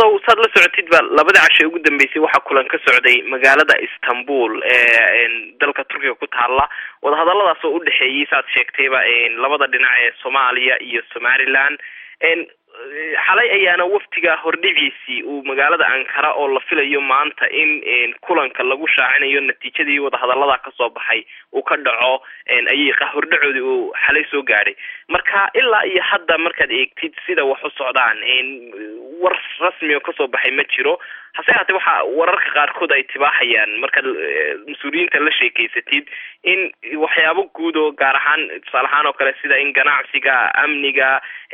colaadow saad la socotid ba labada cashe ugu dambeysay waxaa kulan ka socday magaalada istanbul ee dalka turkiga ku taala wadahadaladaas oo udhexeeyey saad sheegtayba labada dhinac ee soomaaliya iyo somaliland xalay ayaana waftiga hordhiciisii uu magaalada ankara oo la filayo maanta in kulanka lagu shaacinayo natiijadii wadahadalada kasoo baxay uu ka dhaco ayay hordhacoodii uu xalay soo gaadhay marka ilaa iyo hadda markaad eegtid sida wax u socdaan war rasmi oo kasoo baxay ma jiro hase haatee waxa wararka qaarkood ay tibaaxayaan markaad mas-uuliyiinta la sheekeysatid in waxyaabo guud oo gaar ahaan tusaale ahaan oo kale sida in ganacsiga amniga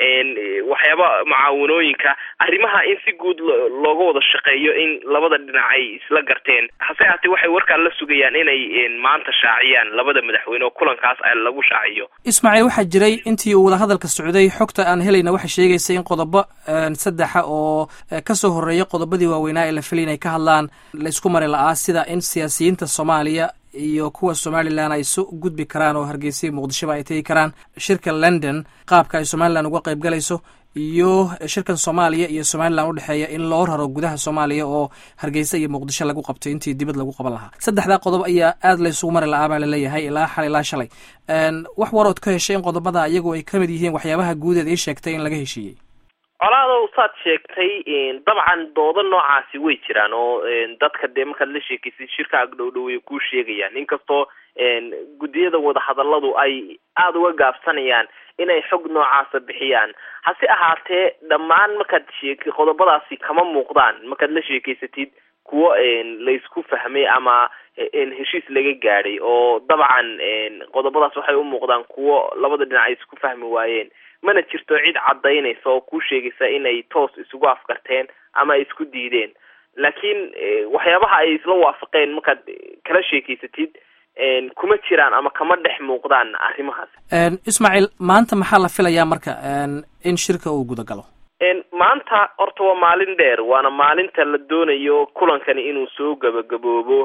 waxyaaba mucaawanooyinka arrimaha in si guud looga wada shaqeeyo in labada dhinac ay isla garteen hase haatee waxay warkaan la sugayaan inay maanta shaaciyaan labada madaxweyne oo kulankaas lagu shaaciyo ismaaciil waxaa jiray intii uu wadahadalka socday xogta aan helayna waxay sheegaysa in qodobo saddexa oo kasoo horeeya qodobadii waaweynaa ee la filay inay ka hadlaan laysku mari la-aa sida in siyaasiyiinta soomaaliya iyo kuwa somalilan ay su gudbi karaan oo hargeysa muqdishoba ay tegi karaan shirka london qaabka ay somalilan uga qayb galayso iyo shirkan soomaaliya iyo somalilan udhexeeya in loo raro gudaha soomaaliya oo hargeysa iyo muqdisho lagu qabto intii dibad lagu qaban lahaa saddexdaa qodob ayaa aada laysugu mari la-aa baa laleeyahay ilaa xal ilaa shalay wax warood ka heshay in qodobada iyagu ay kamid yihiin waxyaabaha guudeed ii sheegtay in laga heshiiyey colaadow saad sheegtay dabcan doodo noocaasi way jiraan oo dadka dee markaad la sheekaysid shirka agdhow way kuu sheegayaan inkastoo guddiyada wadahadaladu ay aada uga gaabsanayaan inay xog noocaasa bixiyaan hase ahaatee dhammaan markaad sheek qodobadaasi kama muuqdaan markaad la sheekeysatid kuwo laysku fahmay ama heshiis laga gaadhay oo dabcan qodobadaas waxay u muuqdaan kuwo labada dhinac ay isku fahmi waayeen mana jirto cid cadaynaysa oo kuu sheegaysa inay toos isugu afkarteen ama ay isku diideen laakiin waxyaabaha ay isla waafaqeen markaad kala sheekeysatid kuma jiraan ama kama dhex muuqdaan arrimahaas ismaaciil maanta maxaa la filayaa marka in shirka uu guda galo maanta horta waa maalin dheer waana maalinta la doonayo kulankani inuu soo gabagaboobo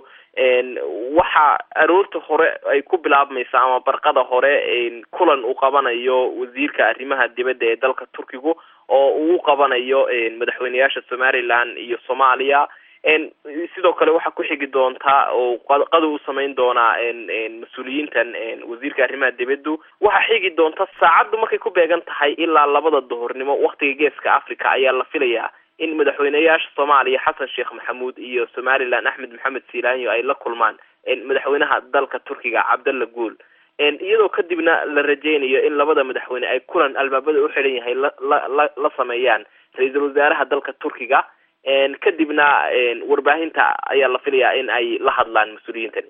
waxa aroorta hore ay ku bilaabmaysa ama barqada hore kulan uu qabanayo wasiirka arrimaha dibadda ee dalka turkigu oo uu qabanayo madaxweyneyaasha somaliland iyo soomaaliya sidoo kale waxaa ku xigi doontaa oo qado u samayn doonaa mas-uuliyiintan wasiirka arrimaha dibaddu waxaa xigi doonta saacaddu markay ku beegan tahay ilaa labada duhurnimo waktiga geeska africa ayaa la filayaa in madaxweyneyaasha soomaaliya xasan sheekh maxamuud iyo somaliland axmed maxamed silaanyo ay la kulmaan madaxweynaha dalka turkiga cabdalla guul iyadoo kadibna la rajeynayo in labada madaxweyne ay kulan albaabada u xidhan yahay la la sameeyaan ra-iisul wasaaraha dalka turkiga kadibna warbaahinta ayaa la filayaa in ay la hadlaan mas-uuliyiintani